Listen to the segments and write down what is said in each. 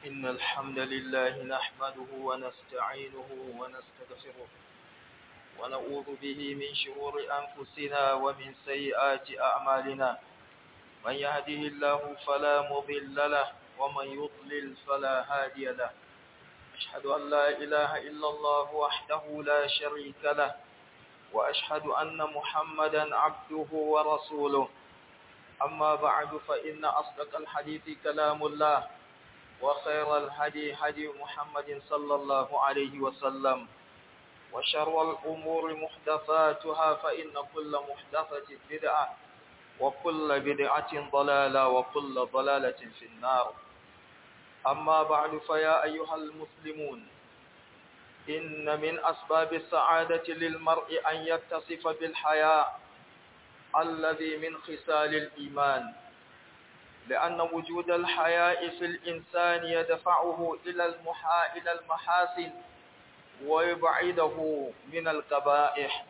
إن الحمد لله نحمده ونستعينه ونستغفره ونعوذ به من شرور أنفسنا ومن سيئات أعمالنا من يهده الله فلا مضل له ومن يضلل فلا هادي له أشهد أن لا إله إلا الله وحده لا شريك له وأشهد أن محمدا عبده ورسوله أما بعد فإن أصدق الحديث كلام الله وخير الهدي هدي محمد صلى الله عليه وسلم وشر الأمور محدثاتها فإن كل محدثة بدعة وكل بدعة ضلالة وكل ضلالة في النار أما بعد فيا أيها المسلمون إن من أسباب السعادة للمرء أن يتصف بالحياء الذي من خصال الإيمان لأن وجود الحياء في الإنسان يدفعه إلى المحا إلى المحاسن ويبعده من القبائح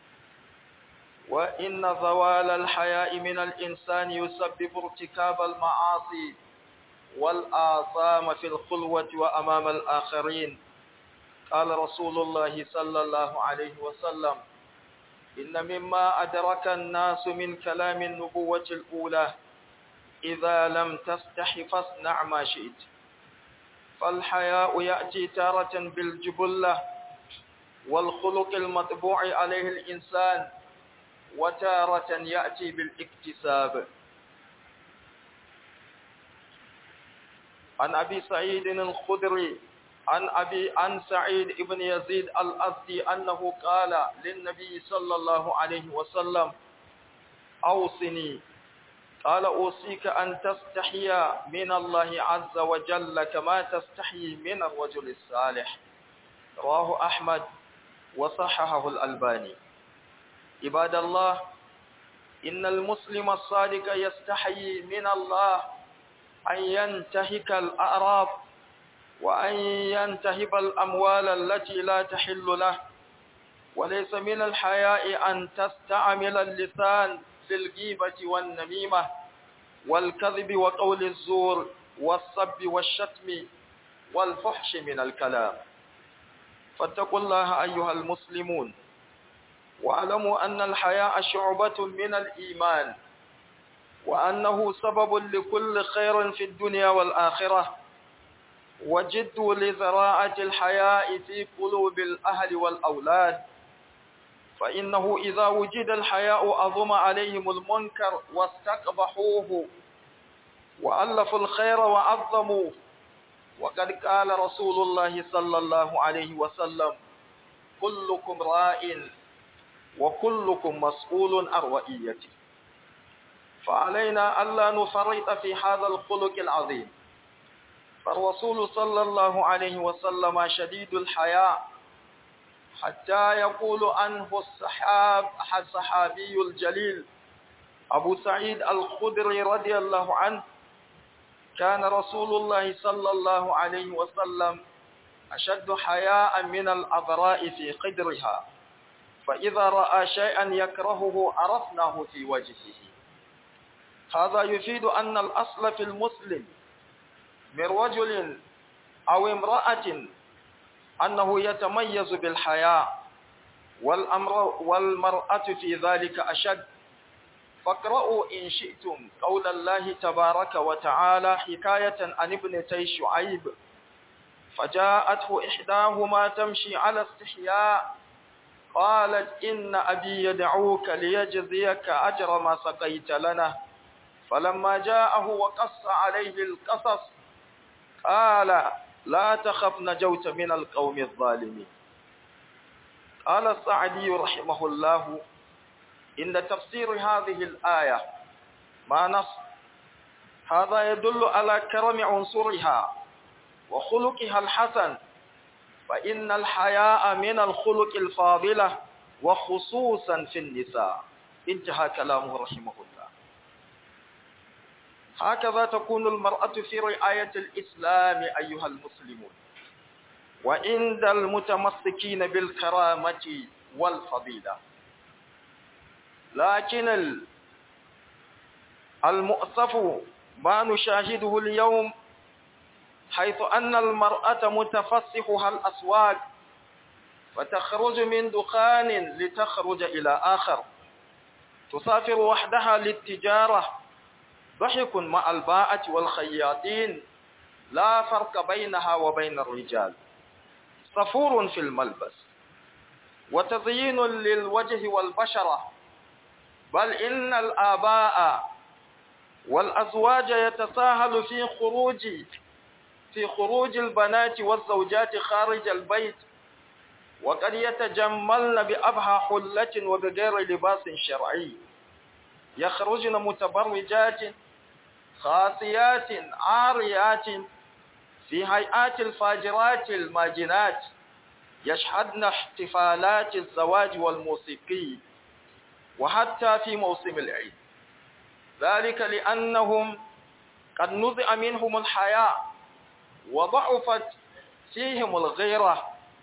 وإن زوال الحياء من الإنسان يسبب ارتكاب المعاصي والآثام في الخلوة وأمام الآخرين قال رسول الله صلى الله عليه وسلم إن مما أدرك الناس من كلام النبوة الأولى إذا لم تستح فاصنع ما شئت فالحياء يأتي تارة بالجبلة والخلق المطبوع عليه الإنسان وتارة يأتي بالاكتساب عن أبي سعيد الخدري عن أبي عن سعيد بن يزيد الأزدي أنه قال للنبي صلى الله عليه وسلم أوصني قال أوصيك أن تستحي من الله عز وجل كما تستحي من الرجل الصالح رواه أحمد وصححه الألباني عباد الله إن المسلم الصادق يستحيي من الله أن ينتهك الأعراض وأن ينتهب الأموال التي لا تحل له وليس من الحياء أن تستعمل اللسان في الغيبة والنميمة والكذب وقول الزور والصب والشتم والفحش من الكلام فاتقوا الله أيها المسلمون واعلموا أن الحياء شعبة من الإيمان وأنه سبب لكل خير في الدنيا والآخرة وجدوا لزراعة الحياء في قلوب الأهل والأولاد فإنه إذا وجد الحياء أظم عليهم المنكر واستقبحوه وألفوا الخير وعظموه وقد قال رسول الله صلى الله عليه وسلم كلكم راء وكلكم مسؤول عن رئيته فعلينا ألا نفرط في هذا الخلق العظيم فالرسول صلى الله عليه وسلم شديد الحياء حتى يقول عنه الصحاب الصحابي الجليل أبو سعيد الخدري رضي الله عنه كان رسول الله صلى الله عليه وسلم أشد حياء من الأضراء في قدرها فإذا رأى شيئا يكرهه عرفناه في وجهه هذا يفيد أن الأصل في المسلم من رجل أو امرأة أنه يتميز بالحياء والأمر والمرأة في ذلك أشد فاقرأوا إن شئتم قول الله تبارك وتعالى حكاية عن ابنتي شعيب فجاءته إحداهما تمشي على استحياء قالت إن أبي يدعوك ليجزيك أجر ما سقيت لنا فلما جاءه وقص عليه القصص قال لا تخف نجوت من القوم الظالمين قال السعدي رحمه الله إن تفسير هذه الآية ما نص هذا يدل على كرم عنصرها وخلقها الحسن فإن الحياء من الخلق الفاضلة وخصوصا في النساء انتهى كلامه رحمه الله هكذا تكون المرأة في رعاية الإسلام أيها المسلمون وعند المتمسكين بالكرامة والفضيلة لكن المؤسف ما نشاهده اليوم حيث أن المرأة متفسحها الأسواق فتخرج من دخان لتخرج إلى آخر تسافر وحدها للتجارة ضحك مع الباءة والخياطين لا فرق بينها وبين الرجال صفور في الملبس وتزيين للوجه والبشرة بل إن الآباء والأزواج يتساهل في خروج في خروج البنات والزوجات خارج البيت وقد يتجملن بأبهى حلة وبغير لباس شرعي يخرجن متبرجات خاصيات عاريات في هيئات الفاجرات الماجنات يشهدن احتفالات الزواج والموسيقي وحتى في موسم العيد ذلك لأنهم قد نزع منهم الحياء وضعفت فيهم الغيرة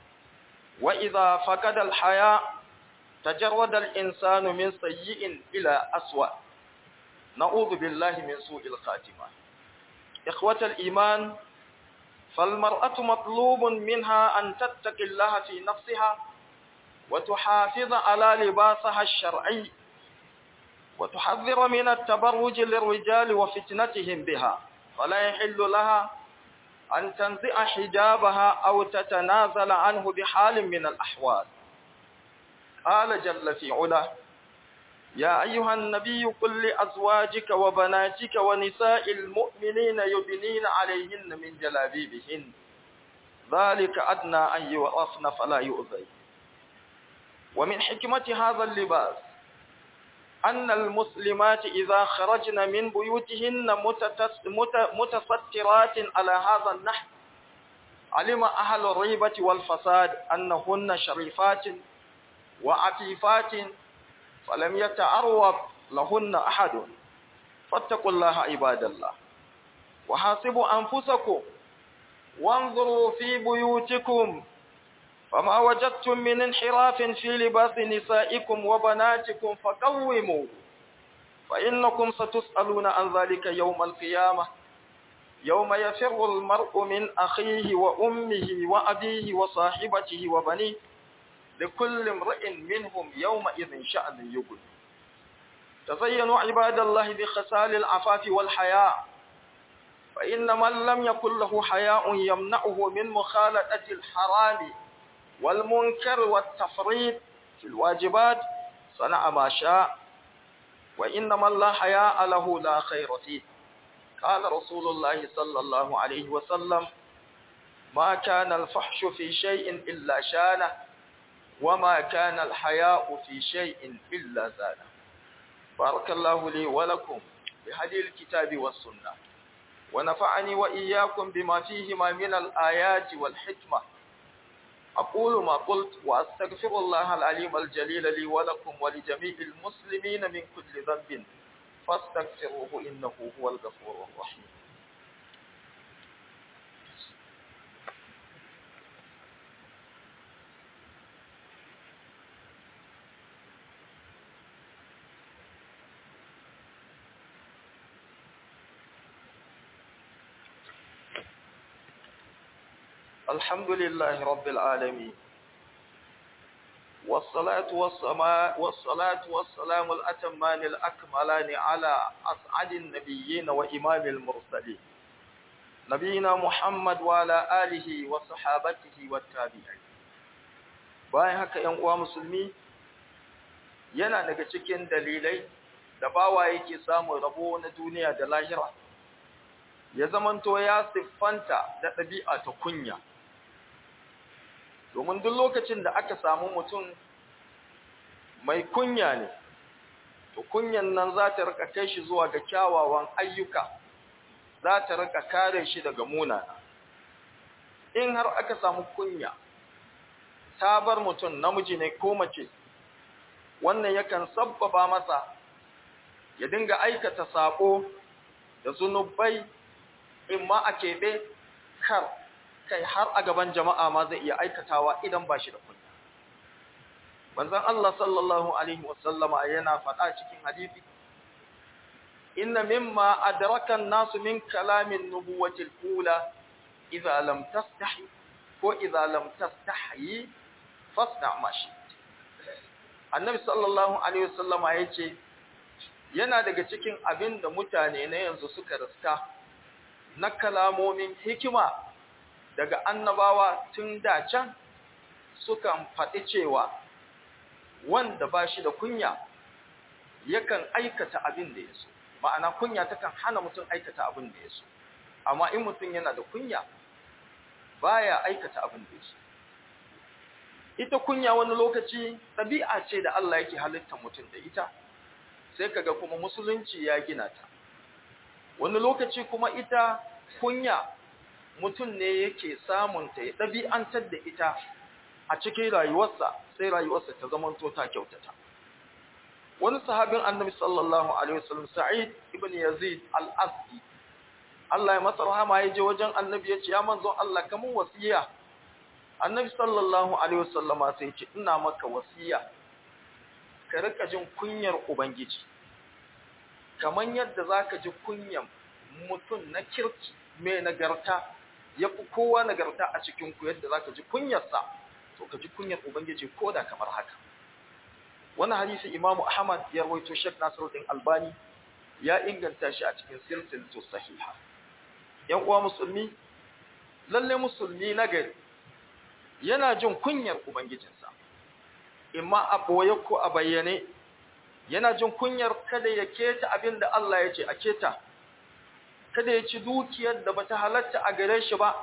وإذا فقد الحياء تجرد الإنسان من سيء إلى أسوأ نعوذ بالله من سوء الخاتمة إخوة الإيمان فالمرأة مطلوب منها أن تتقي الله في نفسها وتحافظ على لباسها الشرعي وتحذر من التبرج للرجال وفتنتهم بها فلا يحل لها أن تنزع حجابها أو تتنازل عنه بحال من الأحوال قال جل في علا يا أيها النبي قل لأزواجك وبناتك ونساء المؤمنين يبنين عليهن من جلابيبهن ذلك أدنى أن يعرفن فلا يؤذي ومن حكمة هذا اللباس أن المسلمات إذا خرجن من بيوتهن متسترات على هذا النحو علم أهل الريبة والفساد أنهن شريفات وعفيفات فلم يتعرض لهن أحد فاتقوا الله عباد الله وحاسبوا أنفسكم وانظروا في بيوتكم فما وجدتم من انحراف في لباس نسائكم وبناتكم فقوموا فإنكم ستسألون عن ذلك يوم القيامة يوم يفر المرء من أخيه وأمه وأبيه وصاحبته وبنيه لكل امرئ منهم يومئذ شأن يغني تزينوا عباد الله بخسال العفاف والحياء فإن من لم يكن له حياء يمنعه من مخالطة الحرام والمنكر والتفريط في الواجبات صنع ما شاء وإن من لا حياء له لا خير فيه قال رسول الله صلى الله عليه وسلم ما كان الفحش في شيء إلا شانه وما كان الحياء في شيء إلا زانه بارك الله لي ولكم بهدي الكتاب والسنة ونفعني وإياكم بما فيهما من الآيات والحكمة أقول ما قلت وأستغفر الله العليم الجليل لي ولكم ولجميع المسلمين من كل ذنب فاستغفروه إنه هو الغفور الرحيم الحمد لله رب العالمين والصلاة والسماء والصلاة والسلام الأتمان الأكملان على أسعد النبيين وإمام المرسلين نبينا محمد وعلى آله وصحابته والتابعين bayan haka ‘yan uwa musulmi yana daga cikin dalilai da bawa yake samun rabo na duniya da lahira ya zamanto ya siffanta da ɗabi'a ta kunya domin duk lokacin da aka samu mutum mai kunya ne to kunyan nan za ta rika kai shi zuwa ga kyawawan ayyuka za ta rika kare shi daga munana in har aka samu kunya ta bar mutum namiji ne ko mace wannan yakan sabbaba masa ya dinga aikata sako da zunubai in ma a keɓe kar kai har a gaban jama'a ma zai iya aikatawa idan ba shi da kunya. Manzon Allah sallallahu Alaihi wasallama yana faɗa cikin hadithi, Inna mimma adrakan nasu min kalamin nubuwatil kula, idza lam tastahi ko idza lam tastahi fasna ma shi annabi sallallahu alaihi wasallama yace yana daga cikin abin da mutane na yanzu suka riska na kalamomin hikima daga annabawa tun da can sukan faɗi cewa wanda ba shi da kunya yakan aikata abin da ya so ma'ana kunya takan hana mutum aikata abin da ya so amma in mutum yana da kunya baya aikata abin da ya so ita kunya wani lokaci ɗabi'a ce da Allah yake halitta mutum da ita sai kaga kuma musulunci ya gina ta wani lokaci kuma ita kunya mutum ne yake samun ta ya ɗabi'antar da ita a cikin rayuwarsa sai rayuwarsa ta zama to ta kyautata wani sahabin annabi sallallahu alaihi wasallam sa'id ibn yazid al-asdi Allah ya masa rahama ya je wajen annabi ya ce ya manzon Allah kamun wasiya annabi sallallahu alaihi wasallam sai ya ce ina maka wasiya ka rika jin kunyar ubangiji kaman yadda zaka ji kunyan mutum na kirki mai nagarta ya fi kowa nagarta a cikin ku yadda zaka ji kunyarsa to ka ji kunyar ubangiji ko da kamar haka wannan hadisi imamu ahmad ya rawaito shek nasiruddin albani ya inganta shi a cikin silsilatu sahiha yan uwa musulmi lalle musulmi nagari yana jin kunyar ubangijinsa imma a boye ko a bayyane yana jin kunyar kada ya keta abin da Allah ya ce a keta kada ya ci dukiyar da bata halatta a gare shi ba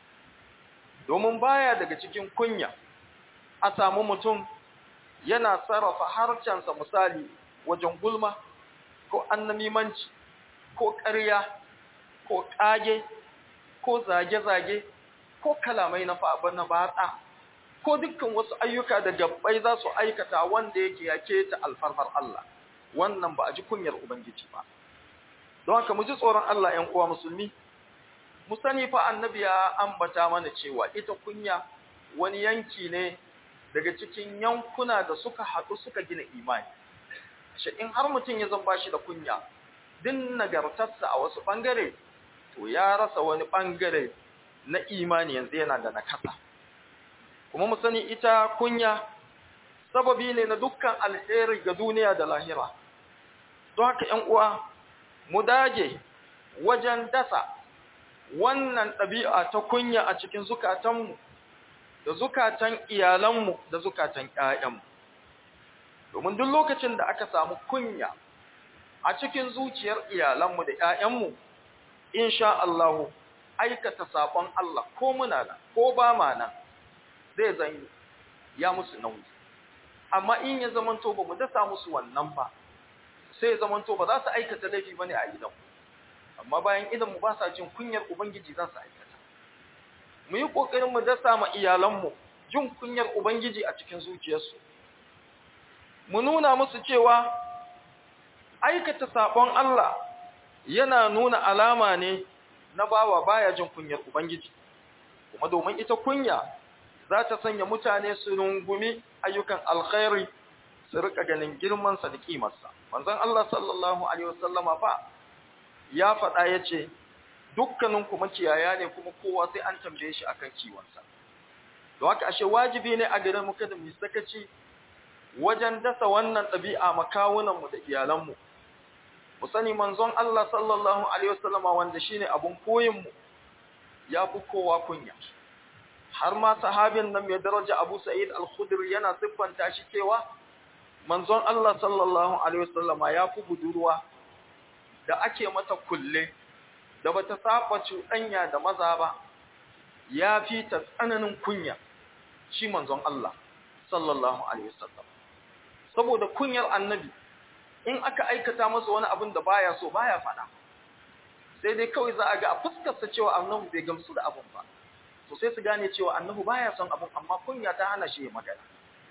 domin baya daga cikin kunya a samu mutum yana sarrafa harcensa misali wajen gulma ko annamimanci ko ƙarya ko ƙage ko zage-zage ko kalamai na na batsa ko dukkan wasu ayyuka da gabbai za su aikata wanda yake yake ta alfarmar Allah wannan ba a ji kunyar ubangiji ba don haka mu ji tsoron Allah ƴan uwa musulmi mu sani fa annabi ya ambata mana cewa ita kunya wani yanki ne daga cikin yankuna da suka haɗu suka gina imani shi in har mutum ya zan bashi da kunya din nagartarsa a wasu ɓangare to ya rasa wani ɓangare na imani yanzu yana da nakasa kuma mu sani ita kunya sababi ne na dukkan alheri ga duniya da lahira don haka ƴan uwa mu dage wajen dasa wannan ɗabi'a ta kunya a cikin zukatanmu da zukatan iyalanmu da zukatan ƴaƴanmu domin duk lokacin da aka samu kunya a cikin zuciyar iyalanmu da ƴaƴanmu insha Allah aikata sabon Allah ko muna nan ko ba ma nan zai zan ya musu nauyi amma in ya zamanto ba mu dasa musu wannan ba sai ya zamanto ba za su aikata laifi bane a gidanmu amma bayan idan mu ba sa jin kunyar ubangiji za su aikata mu yi kokarin mu dasa ma iyalanmu jin kunyar ubangiji a cikin zuciyarsu mu nuna musu cewa aikata sabon Allah yana nuna alama ne na bawa baya jin kunyar ubangiji kuma domin ita kunya za ta sanya mutane su rungumi ayyukan alkhairi su rika ganin girmansa da kimarsa manzon Allah sallallahu alaihi wasallama fa ya faɗa ya ce dukkaninku makiyaya ne kuma kowa sai an tambaye shi akan kiwonsa don haka ashe wajibi ne a gare mu kada mu sakaci wajen dasa wannan ɗabi'a makawunanmu da iyalanmu mu sani manzon Allah sallallahu alaihi wasallam wanda shine abun koyin mu ya fi kowa kunya har ma sahabin nan mai daraja Abu Sa'id al-Khudri yana siffanta shi cewa manzon Allah sallallahu alaihi wasallama ya fi budurwa da ake mata kulle da bata saba cuɗanya da maza ba ya fi ta tsananin kunya shi manzon Allah sallallahu alaihi wasallam saboda kunyar annabi in aka aikata masa wani abin da baya so baya fada sai dai kawai za a ga a fuskarsa cewa annabi bai gamsu da abin ba to sai su gane cewa annabi baya son abin amma kunya ta hana shi magana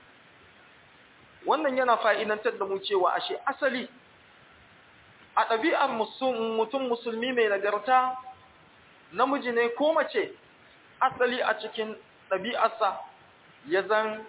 wannan yana fa'idantar da mu cewa ashe asali a ɗabi'ar mutum musulmi mai nagarta namiji ne ko mace asali a cikin ɗabi'arsa ya zan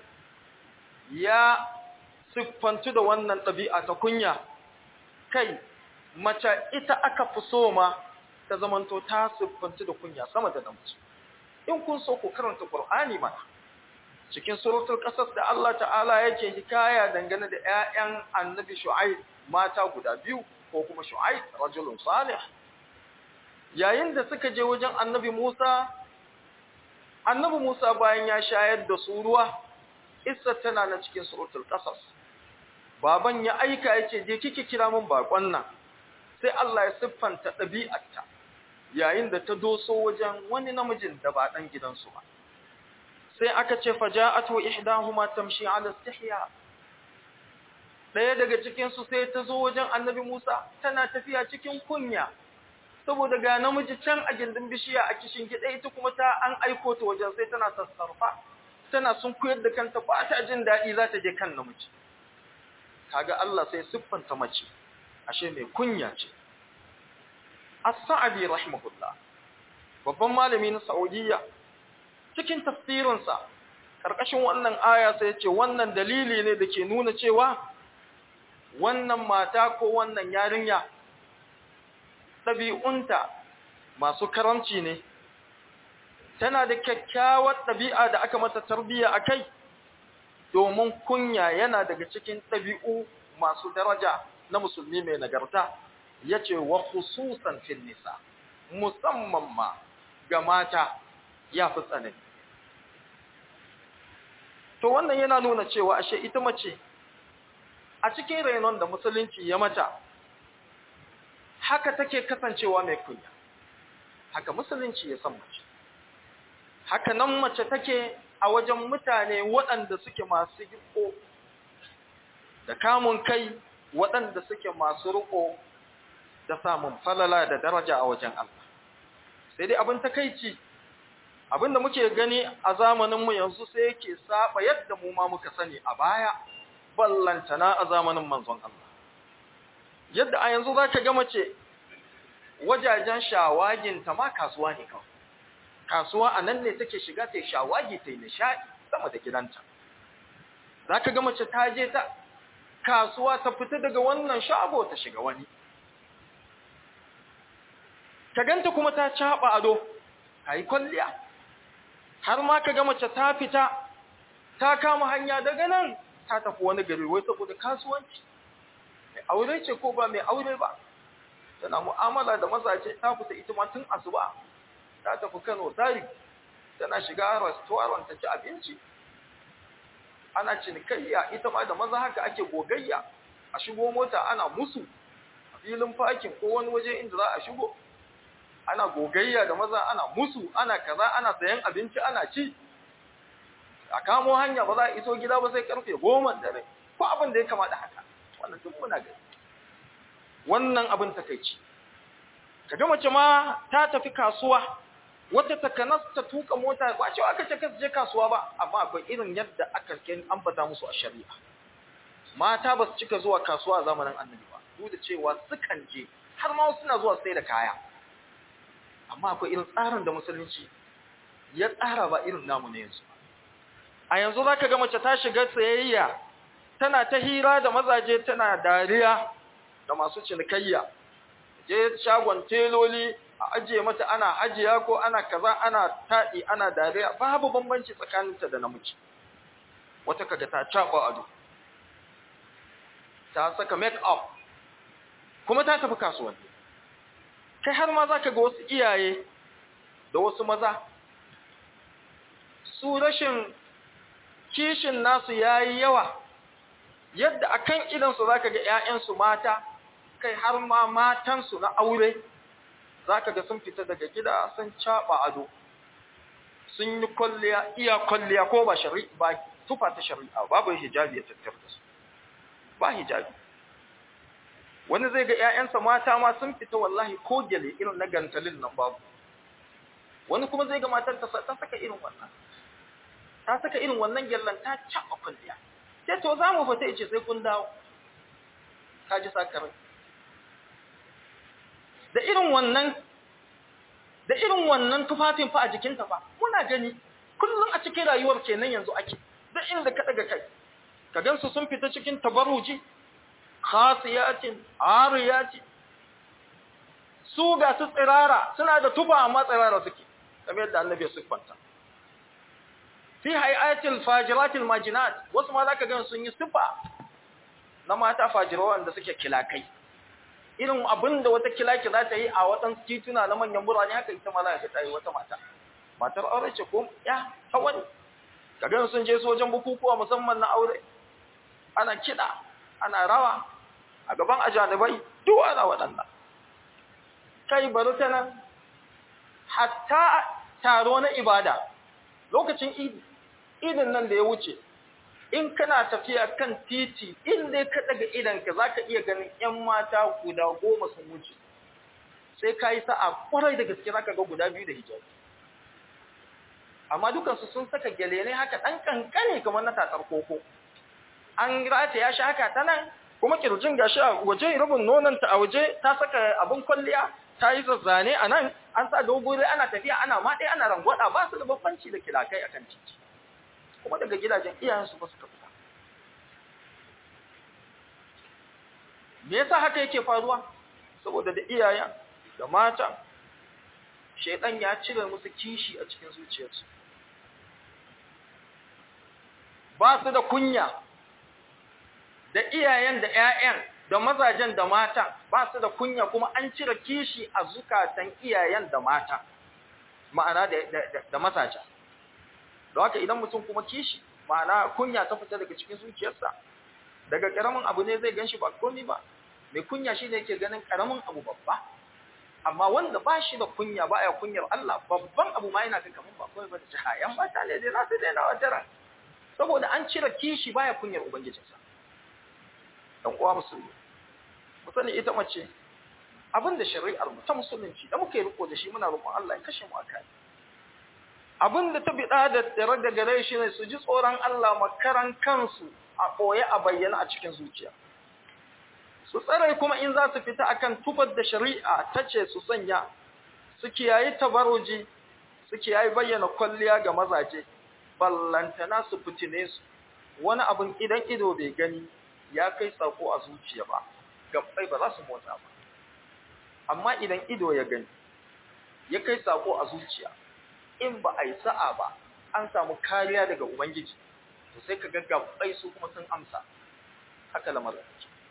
ya siffantu da wannan ɗabi'a ta kunya kai mace ita aka fi so ma ta zamanto ta siffanci da kunya sama da namiji in kun so ku karanta Qur'ani mana cikin suratul qasas da Allah ta'ala yake hikaya dangane da ƴaƴan annabi Shu'aib mata guda biyu ko kuma Shu'aib rajulun salih yayin da suka je wajen annabi Musa annabi Musa bayan ya shayar da su ruwa Isa tana na cikin suratul qasas baban ya aika yace je kike kira mun bakon nan sai Allah ya siffanta ɗabi'arta yayin da ta doso wajen wani namijin da ba dan gidansu ba sai aka ce faja'atu ihdahuma tamshi 'ala istihya daya daga cikin su sai ta zo wajen annabi Musa tana tafiya cikin kunya saboda ga namiji can a gindin bishiya a kishin gida ita kuma ta an aiko ta wajen sai tana sassarfa tana sun koyar da kanta ba ta jin daɗi za ta je kan namiji kaga Allah sai siffanta mace ashe mai kunya ce as-sa'di rahimahullah babban malami na Saudiya cikin tafsirinsa karkashin wannan aya sai ya ce wannan dalili ne da ke nuna cewa wannan mata ko wannan yarinya ɗabi'unta masu karamci ne tana da kyakkyawar ɗabi'a da aka mata tarbiyya a kai domin kunya yana daga cikin ɗabi'u masu daraja na musulmi mai nagarta ya ce wa khususan fil nisa musamman ma ga mata ya fi tsanani to wannan yana nuna cewa ashe ita mace a cikin rainon da musulunci ya mata haka take kasancewa mai kunya haka musulunci ya san mace haka nan mace take a wajen mutane waɗanda suke masu riko da kamun kai waɗanda suke masu riko da samun falala da daraja a wajen Allah sai dai abin takeici abin da muke gani a zamaninmu yanzu sai yake saba yadda mu ma muka sani a baya ballantana a zamanin manzon Allah yadda a yanzu za ka ga mace wajajen shawaginta ma kasuwa ne kawai kasuwa a nan ne take shiga ta yi shawagi ta yi nishaɗi sama da gidanta za ka ga mace ta je ta kasuwa ta fita daga wannan shago ta shiga wani ka ganta kuma ta caɓa ado ta yi kwalliya har ma ka ga mace ta fita ta kama hanya daga nan ta tafi wani gari wai saboda kasuwanci mai aure ce ko ba mai aure ba tana mu'amala da mazaje ta fita ita ma tun asuba ta tafi Kano tari tana shiga restaurant ta ci abinci ana cinikayya ita ma da maza haka ake gogayya a shigo mota ana musu a filin fakin ko wani waje inda za a shigo ana gogayya da maza ana musu ana kaza ana sayan abinci ana ci a kamo hanya ba za a iso gida ba sai karfe goma dare ko abin da ya kama da haka wannan duk muna gani wannan abin takeici kaga mace ma ta tafi kasuwa wata takanas ta tuka mota ba cewa aka ce kasu je kasuwa ba amma akwai irin yadda aka kin ambata musu a shari'a mata ba su cika zuwa kasuwa a zamanin annabi ba duk da cewa sukan je har ma suna zuwa sai da kaya amma akwai irin tsarin da musulunci ya tsara ba irin namu ne yanzu a yanzu zaka ga mace ta shiga sayayya tana ta hira da mazaje tana dariya da masu cinikayya je shagon teloli a ajiye mata ana ajiya ko ana kaza ana taɗi ana dariya babu bambanci tsakaninta da namiji wata kaga ta caɓa ado ta saka make up kuma ta tafi kasuwanni kai har ma zaka ga wasu iyaye da wasu maza su rashin kishin nasu yayi yawa yadda akan idansu zaka ga ƴaƴansu mata kai har ma matansu na aure zaka ga sun fita daga gida sun caba ado sun yi kwalliya iya kwalliya ko ba shari'a ba tufa ta shari'a babu hijabi ya tattar da su ba hijabi wani zai ga ƴaƴansa mata ma sun fita wallahi ko gele irin na gantalin nan babu wani kuma zai ga matar ta saka irin wannan ta saka irin wannan gyallan ta caba kwalliya sai to za mu fita ice sai kun dawo ka ji sakarai da irin wannan da irin wannan tufafin fa a jikinta fa muna gani kullum a cikin rayuwar kenan yanzu ake da inda ka daga kai ka gansu sun fita cikin tabarruji khasiyatin ariyatin su ga su tsirara suna da tufa amma tsirara suke kamar yadda annabi ya siffanta fi hayatil fajiratil majinat wasu ma zaka ga sun yi sifa na mata fajira wanda suke kilakai irin abin da wata kilaki za ta yi a waɗansu tituna na manyan birane haka ita ma za ka ta yi wata mata matar aure ce ko ya ta wani kaga sun je sojan bukukuwa musamman na aure ana kiɗa ana rawa a gaban ajanibai duk ana waɗanda kai bari ta nan hatta taro na ibada lokacin idi idin nan da ya wuce in kana tafiya kan titi in dai ka daga idanka za ka iya ganin 'yan mata guda goma sun wuce sai ka yi sa'a kwarai da gaske za ka ga guda biyu da hijabi amma dukansu sun saka gyale ne haka ɗan kankane kamar na tatsar koko an rata ya sha haka ta nan kuma kirjin gashi a waje rubin nonanta a waje ta saka abin kwalliya ta yi zazzane a nan an sa dogore ana tafiya ana maɗe ana rangwada ba su da babbanci da kilakai akan titi kuma daga gidajen iyayensu ba suka fita me yasa haka yake faruwa saboda da iyayen da mata shaidan ya cire musu kishi a cikin zuciyarsu ba su da kunya da iyayen da ƴaƴan da mazajen da mata ba su da kunya kuma an cire kishi a zukatan iyayen da mata ma'ana da da, da mazajen da haka idan mutum kuma kishi ma'ana kunya ta fita daga cikin zuciyarsa daga karamin abu ne zai ganshi ba komai ba mai kunya shine yake ganin karamin abu babba amma wanda ba shi da kunya ba ya kunyar Allah babban abu ma yana kan kaman ba komai ba da jahayan mata ne dai za su daina wajara saboda an cire kishi baya kunyar ubangijinsa dan uwa musulmi musani ita mace abinda shari'ar mu ta musulunci da muke riko da shi muna roƙon Allah ya kashe mu akai abinda ta bida da tare da gare shi ne su ji tsoron Allah makaran kansu a koye a bayyana a cikin zuciya su tsare kuma in za su fita akan tufar da shari'a ta ce su sanya su kiyayi tabaruji su kiyayi bayyana kwalliya ga mazaje ballantana su fitine su wani abin idan ido bai gani ya kai sako a zuciya ba gabbai ba za su motsa ba amma idan ido ya gani ya kai sako a zuciya in ba a yi sa'a ba an samu kariya daga ubangiji to sai ka ga gabbai su kuma sun amsa haka lamarin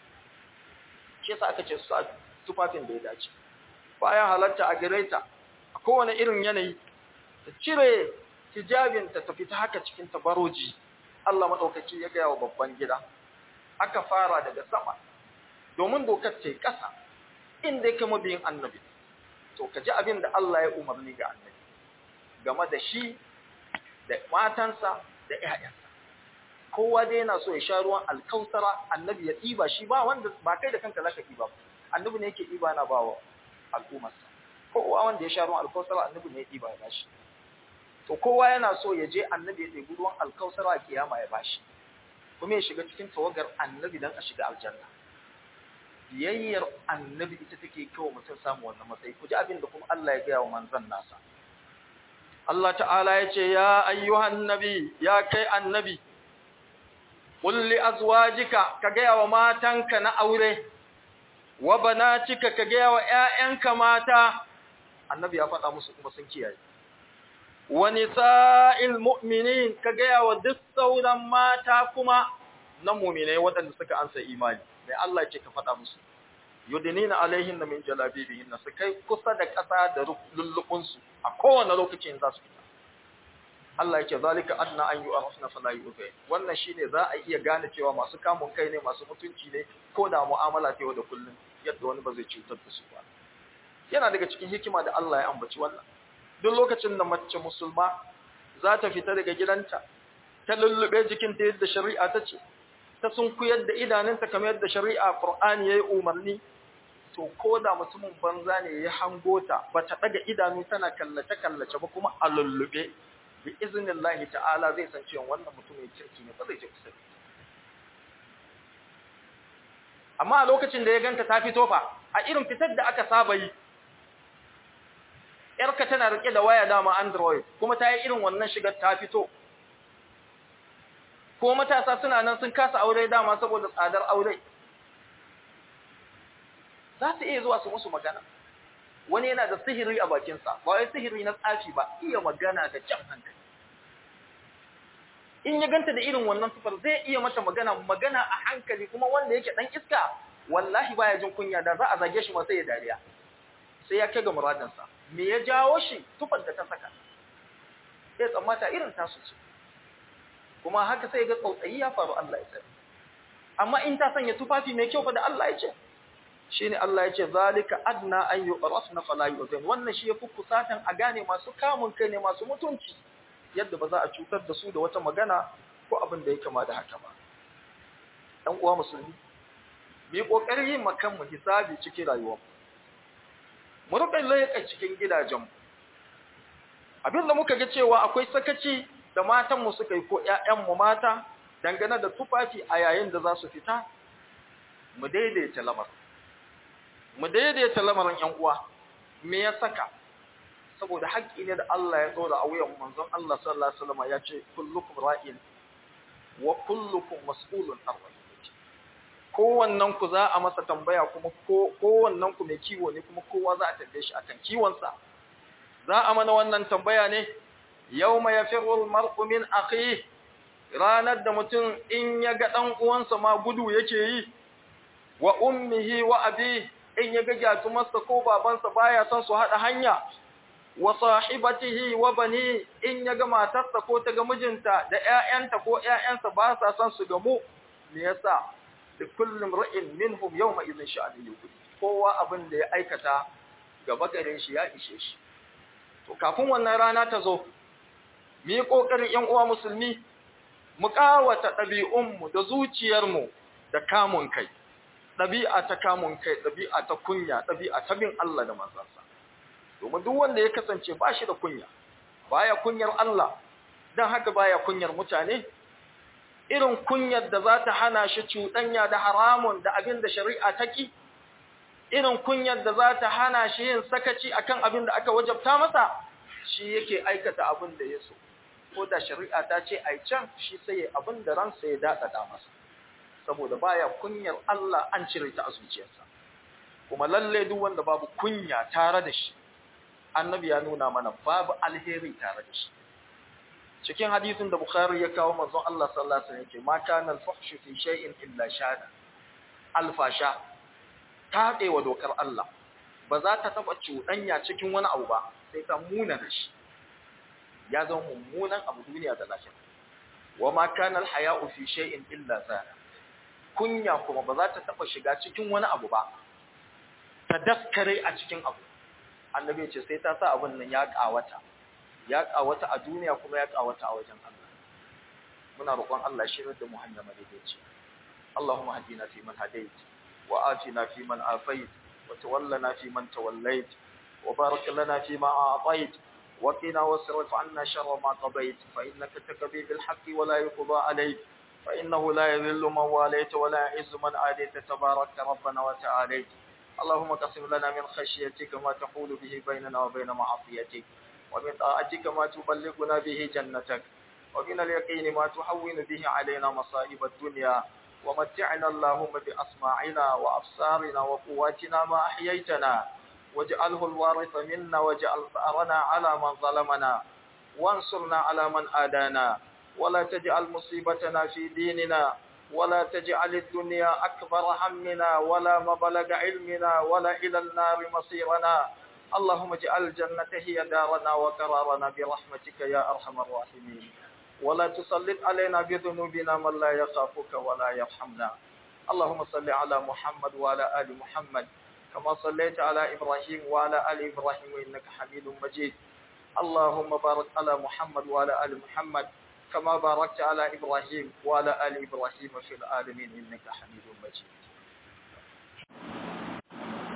shi yasa aka ce su a tufafin da ya dace bayan halatta a gare ta a kowane irin yanayi ta cire hijabin ta tafi ta haka cikin tabaroji Allah madaukaki ya ga wa babban gida aka fara daga sama domin dokar ta yi ƙasa inda yake mabiyin annabi to ka ji abin da Allah ya umarni ga annabi game da shi da matansa da ƴaƴansa kowa dai yana so ya sha ruwan alkausara annabi ya ɗiba shi ba wanda ba kai da kanka zaka ɗiba annabi ne yake ɗiba na bawa al'ummarsa kowa wanda ya sha ruwan alkausara annabi ne ya ɗiba ya bashi to kowa yana so ya je annabi ya ɗebi ruwan alkausara a kiyama ya bashi kuma ya shiga cikin tawagar annabi dan a shiga aljanna biyayyar annabi ita take kawo mutum samu wannan matsayi ku ji abin da kuma Allah ya gaya wa manzon nasa Allah ta'ala ya ce ya ayyuhan nabi ya kai annabi qul li azwajika ka gaya wa matanka na aure wa banatika ka gaya wa ƴaƴanka mata annabi ya faɗa musu kuma sun kiyaye wa nisa'il mu'minin ka gaya wa duk sauran mata kuma na mu'minai waɗanda suka ansa imani mai Allah ce ka faɗa musu yudinina alaihinna min jalabibihinna su kai kusa da ƙasa da lullubun su a kowane lokacin za su fita Allah yake zalika adna an yu'rafna fala yu'zay wannan shine za a iya gane cewa masu kamun kai ne masu mutunci ne ko da mu'amala ta yau da kullum yadda wani ba zai cutar da su ba yana daga cikin hikima da Allah ya ambaci wannan duk lokacin da mace musulma za ta fita daga gidanta ta lullube jikinta yadda shari'a ta ce ta sunkuyar da idanunta kamar yadda shari'a Qur'ani yayi umarni to ko da mutumin banza ne ya hango ta ba ta daga idanu tana kallace kallace ba kuma a lullube bi iznillahi ta'ala zai san cewa wannan mutumin kirki ne ba zai je kusa amma a lokacin da ya ganta ta fito fa a irin fitar da aka saba yi yarka tana rike da waya dama android kuma ta yi irin wannan shigar ta fito ko matasa suna nan sun kasa aure dama saboda tsadar aure za su iya zuwa su musu magana wani yana da sihiri a bakinsa ba wai sihiri na tsafi ba iya magana da jan hankali in ya ganta da irin wannan sifar zai iya mata magana magana a hankali kuma wanda yake dan iska wallahi baya jin kunya da za a zage shi ma sai ya dariya sai ya kai ga muradinsa me ya jawo shi tufar da ta saka sai tsammata irin tasu ce kuma haka sai ga tsautsayi ya faru Allah ya sani amma in ta sanya tufafi mai kyau fa da Allah ya ce shine Allah ya ce zalika adna an yu'rafna fala yu'zin wannan shi yafi kusatan a gane masu kamun kai ne masu mutunci yadda ba za a cutar da su da wata magana ko abin da ya kama da haka ba dan uwa musulmi mu yi kokari yin makan mu hisabi cikin rayuwar mu rufe laika cikin gidajen mu abin da muka ga cewa akwai sakaci da matan mu suka yi ko ƴaƴan mu mata dangane da tufafi a yayin da za su fita mu daidaita lamarin mu daidaita lamarin ƴan uwa me ya saka saboda haƙƙi ne da Allah ya ɗora a wuyan manzon Allah sallallahu alaihi wasallam ya ce kullukum ra'in wa kullukum mas'ulun an ra'iyati kowannen ku za a masa tambaya kuma kowannen ku mai kiwo ne kuma kowa za a tambaye shi akan kiwonsa za a mana wannan tambaya ne yawma yafirru al-mar'u min akhihi ranar da mutum in ya ga dan uwansa ma gudu yake yi wa ummihi wa abi in ya ga gyatumarsa ko babansa baya son su hada hanya wa sahibatihi wa bani in ya ga matarsa ko ta ga mijinta da ƴaƴanta ko ƴaƴansa ba sa son su gamu me yasa da kullum ra'in minhum yawma idhin sha'ani yuqul kowa abin da ya aikata gaba gare shi ya ishe shi to kafin wannan rana ta zo mu yi kokarin ƴan uwa musulmi mu kawata ɗabi'unmu da zuciyarmu da kamun kai ɗabi'a ta kamun kai ɗabi'a ta kunya ɗabi'a ta bin Allah da manzansa domin duk wanda ya kasance ba shi da kunya baya kunyar Allah dan haka baya kunyar mutane irin kunyar da za ta hana shi cuɗanya da haramun da abin da shari'a ta ki irin kunyar da za ta hana shi yin sakaci akan abin da aka wajabta masa shi yake aikata abin da ya so ko da shari'a ta ce ai can shi sai ya abin da ransa ya daɗaɗa masa saboda baya kunyar Allah an cire ta a zuciyarsa kuma lalle duk wanda babu kunya tare da shi annabi ya nuna mana babu alheri tare da shi cikin hadisin da bukhari ya kawo manzon Allah sallallahu alaihi wasallam yake ma kana al-fahshu fi shay'in illa shada alfasha ta wa dokar Allah ba za ta taba cuɗanya cikin wani abu ba sai ta muna da shi ya zama mummunan abu duniya da lafiya wa ma kana al-haya'u fi shay'in illa zana kunya kuma ba za ta taba shiga cikin wani abu ba ta daskare a cikin abu annabi ce sai ta sa abin nan ya kawata ya kawata a duniya kuma ya kawata a wajen Allah muna roƙon Allah shirin da mu hanya madaidaici Allahumma hadina fi man hadait wa atina fi man afait wa tawallana fi man tawallait wa barik lana fi ma a'tait wa qina wasrif 'anna sharra ma qadait fa innaka taqdi bil haqqi wa la yuqda alayk fa innahu la yadhillu man walayta wa la yu'izzu man adayta tabarakta rabbana wa ta'alayt اللهم قسم لنا من خشيتك ما تحول به بيننا وبين معصيتك ومن طاعتك ما تبلغنا به جنتك ومن اليقين ما تحول به علينا مصائب الدنيا ومتعنا اللهم بأسماعنا وأبصارنا وقواتنا ما أحييتنا واجعله الوارث منا واجعل ثأرنا على من ظلمنا وانصرنا على من آدانا ولا تجعل مصيبتنا في ديننا ولا تجعل الدنيا أكبر همنا ولا مبلغ علمنا ولا إلى النار مصيرنا اللهم اجعل الجنة هي دارنا وقرارنا برحمتك يا أرحم الراحمين ولا تسلط علينا بذنوبنا من لا يخافك ولا يرحمنا اللهم صل على محمد وعلى آل محمد كما صليت على إبراهيم وعلى آل إبراهيم إنك حميد مجيد اللهم بارك على محمد وعلى آل محمد كما باركت على إبراهيم وعلى آل إبراهيم في العالمين إنك حميد مجيد